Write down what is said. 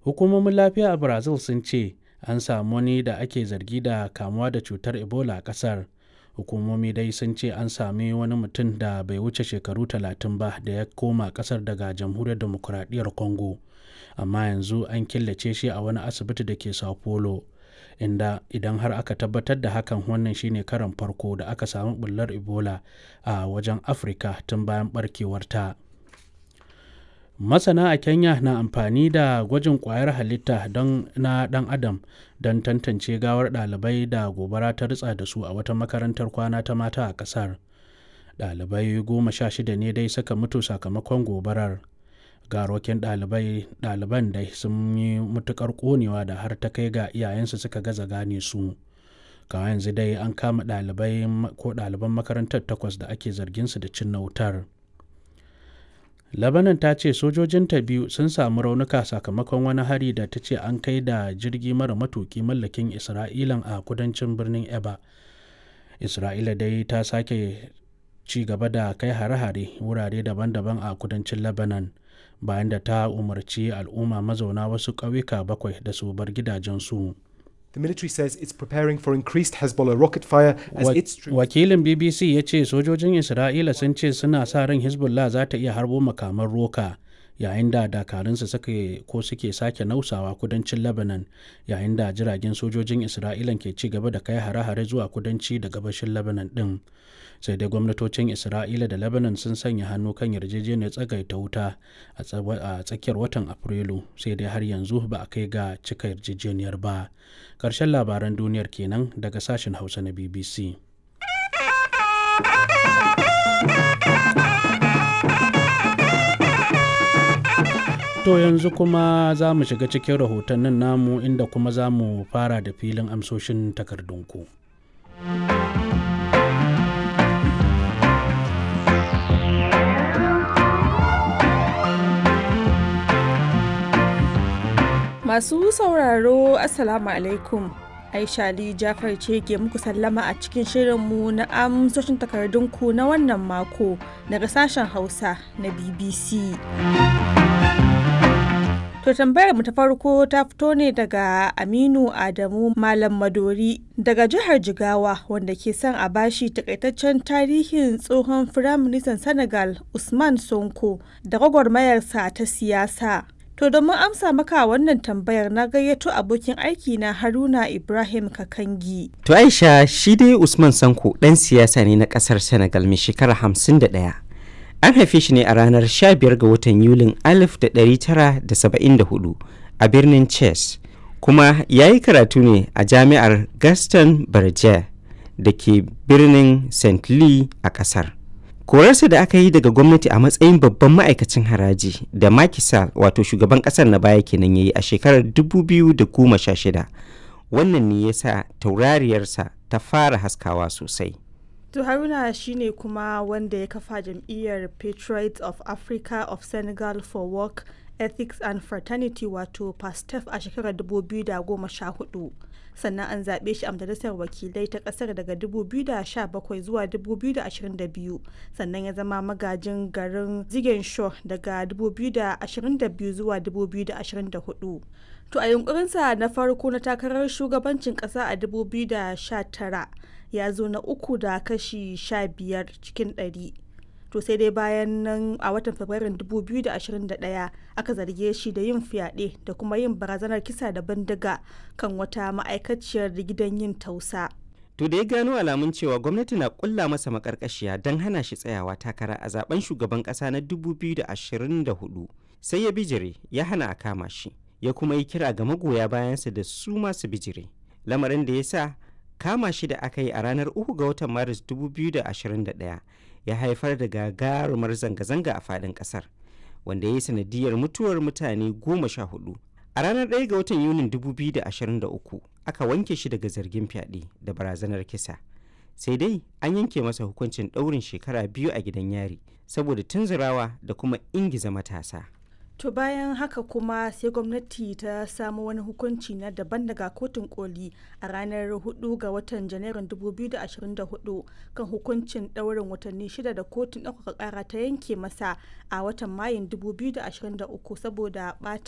hukumomin lafiya a brazil sun ce an samu wani da ake zargi da kamuwa da cutar ebola a kasar hukumomi dai sun ce an sami wani mutum da bai wuce shekaru talatin ba da ya koma kasar daga jamhuriyar demokuraɗiyyar congo amma yanzu an killace shi a wani asibiti da ke sao paulo inda idan har aka tabbatar da hakan wannan shine karan farko da aka samu bullar ebola a wajen afirka tun bayan barkewarta masana a kenya na amfani da gwajin kwayar halitta don na dan adam don tantance gawar ɗalibai da gobara ta ritsa da su a wata makarantar kwana ta mata a ƙasar ɗalibai goma sha shida ne dai suka mutu sakamakon gobarar garokin ɗaliban dai sun yi matukar ƙonewa da har ta kai ga iyayensu suka gaza gane su kawai yanzu dai an kama ɗalibai ko ɗaliban makarantar takwas da ake zargin su da cin wutar. Lebanon ta ce sojojinta biyu sun samu raunuka sakamakon wani hari da ta ce an kai da jirgi mara matuki mallakin Isra'ilan a kudancin birnin Eba. Isra'ila dai ta sake ci gaba da kai hare-hare wurare daban-daban a kudancin Lebanon bayan da ta umarci al'umma mazauna wasu ƙauyuka bakwai da su bar gidajensu. The military says it's preparing for increased Hezbollah rocket fire as Wa- its troops Wakilin BBC ya ce sojojin Isra'ila sun ce suna sa ran Hezbollah za ta iya harbo makaman roka yayin da dakarunsu suke ko suke sake nausawa kudancin Lebanon yayin da jiragen sojojin Isra'ilan ke ci gaba da kai hare-hare zuwa kudanci da gabashin Lebanon din. Sai dai gwamnatocin Isra'ila da Lebanon sun sanya hannu kan yarjejeniyar tsagaita wuta a tsawa- a tsakiyar watan Afrilu sai dai har yanzu ba a kai ga cika yarjejeniyar ba. Ƙarshen labaran duniyar kenan daga sashen Hausa na BBC. To yanzu kuma za mu shiga cikin rahotannin namu inda kuma za mu fara da filin amsoshin takardunku. Masu sauraro Assalamu alaikum. Aisha Ali Jafar ce ke muku sallama a cikin shirinmu na amsoshin takardunku na wannan mako daga sashen Hausa na BBC. To tambayar mu ta farko ta fito ne daga Aminu Adamu Malam Madori daga jihar Jigawa wanda ke son a bashi takaitaccen tarihin tsohon Firaministan Senegal Usman Sonko da gwagwarmayarsa ta siyasa. To domin amsa maka wannan tambayar na gayyato abokin aiki na Haruna Ibrahim Kakangi. To Aisha shi dai Usman Sanko ɗan siyasa ne na ƙasar Senegal mai shekara 51. An haife shi ne a ranar 15 ga watan Yulin 1974 a birnin Chess, kuma ya yi karatu ne a jami'ar Gaston Berger da ke birnin St. Louis a ƙasar. Korarsa da aka yi daga gwamnati a matsayin babban ma'aikacin haraji da Macky Sall wato shugaban ƙasar na baya kenan ya yi a shekarar 2016. Wannan ne ya sa taurariyarsa ta fara haskawa sosai. To Haruna shine kuma wanda ya kafa jam'iyyar Patriots of Africa of Senegal for Work, Ethics and Fraternity wato PASTEF a shekarar 2014. Sannan an zaɓe shi a majalisar wakilai ta ƙasar daga 2017 zuwa 2022 sannan ya zama magajin garin Ziguinchor daga 2022 zuwa 2024. To a yunkurinsa na farko na takarar shugabancin ƙasa a 2019 ya zo na uku da kashi 15 cikin 100. To sai dai bayan nan a watan Fabrairun 2021 aka zarge shi da yin fyaɗe da kuma yin barazanar kisa da bindiga kan wata ma'aikaciyar gidan yin tausa. To da ya gano alamun cewa gwamnati na kulla masa makarkashiya don hana shi tsayawa takara a zaben shugaban kasa na 2024 sai ya bijire ya hana a kama shi ya kuma yi kira ga magoya bayansa da su masu bijire lamarin da ya sa kama shi da aka yi a ranar 3 ga watan maris 2021 ya haifar da gagarumar zanga-zanga a faɗin ƙasar wanda ya yi sanadiyar mutuwar mutane goma sha hudu a ranar 1 ga watan yunin 2023 aka wanke shi daga zargin fyaɗe da barazanar kisa sai dai an yanke masa hukuncin ɗaurin shekara biyu a gidan yari saboda tunzurawa da kuma ingiza matasa To bayan haka kuma sai gwamnati ta samu wani hukunci na daban daga kotun koli a ranar 4 ga watan janairun 2024 kan hukuncin ɗaurin watanni shida da kotun ɗaukaka ƙara ta yanke masa a watan mayun 2023 saboda ɓata